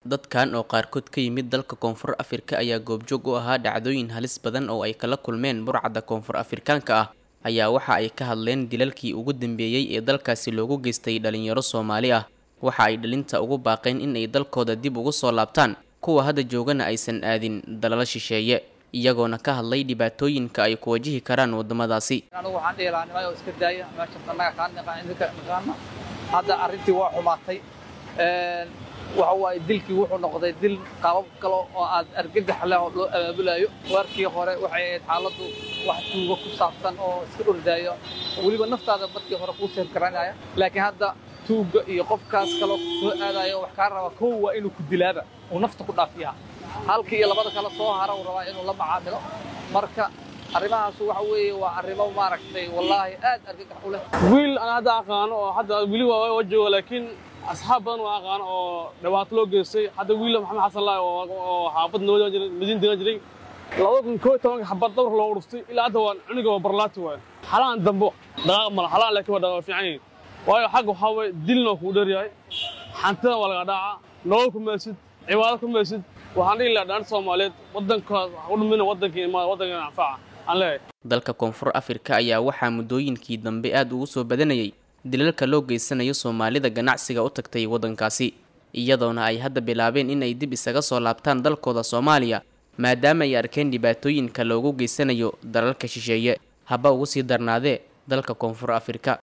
dadkan oo qaarkood ka yimid dalka koonfur afrika ayaa goobjoog u ahaa dhacdooyin halis badan oo ay kala kulmeen burcadda koonfur afrikaanka ah ayaa waxa ay ka hadleen dilalkii ugu dambeeyey ee dalkaasi loogu geystay dhalinyaro soomaali ah waxa ay dhalinta ugu baaqeen in ay dalkooda dib ugu soo laabtaan kuwa hadda joogana aysan aadin dalala shisheeye iyagoona ka hadlay dhibaatooyinka ay ku wajihi karaan waddamadaasi anigu waxaan dhihi lahaa nimayo iska daaya meesha annaga kaan naqaan idinka naqaana hadda arrintii waa xumaatay waxa waaye dilkii wuxuu noqday dil qaabab kale oo aad argagax leh oo loo abaabulayo warkii hore waxay ahayd xaaladdu wax tuugo ku saabsan oo iska ordaayo weliba naftaada markii hore kuu seer garanaya laakiin hadda tuugga iyo qofkaas kaloo soo aadaya wax kaa raba kow waa inuu ku dilaaba uu nafta ku dhaafiyaa halkii iyo labada kale soo hara uu rabaa inuu la macaamilo marka arrimahaasu waxa weeye waa arrimo maaragtay wallaahi aad argagax u leh wiil aan hadda aqaano oo hadda weli waa jooga laakiin asxaab badan waa aqaano oo dhibaato loo geystay hadda wiil maxamed xasan laay oo xaafad noo jiray madiina degan jiray labada kun koo tobanka xabad dawr loo dhuftay ilaa hadda waa cuniga waa barlaati waayo xalaan dambo dhaqaaq mala xalaan laakiin waa dhaqaaq fiican yihin waayo xagga waxaa waye dilna kuu dheeryahay xantidan waa laga dhaaca nolol ku meelsid cibaado ku meelsid waxaan dhihi lahaa dhaan soomaaliyeed waddankaas u dhumina waddankii imaada waddankan anfaca aan leeyahay dalka koonfur afrika ayaa waxaa muddooyinkii dambe aad ugu soo badanayay dilalka loo geysanayo soomaalida ganacsiga u tagtay waddankaasi iyadoona ay hadda bilaabeen in ay dib isaga soo laabtaan dalkooda soomaaliya maadaama ay arkeen dhibaatooyinka loogu geysanayo dalalka shisheeye haba ugu sii darnaadee dalka koonfur afrika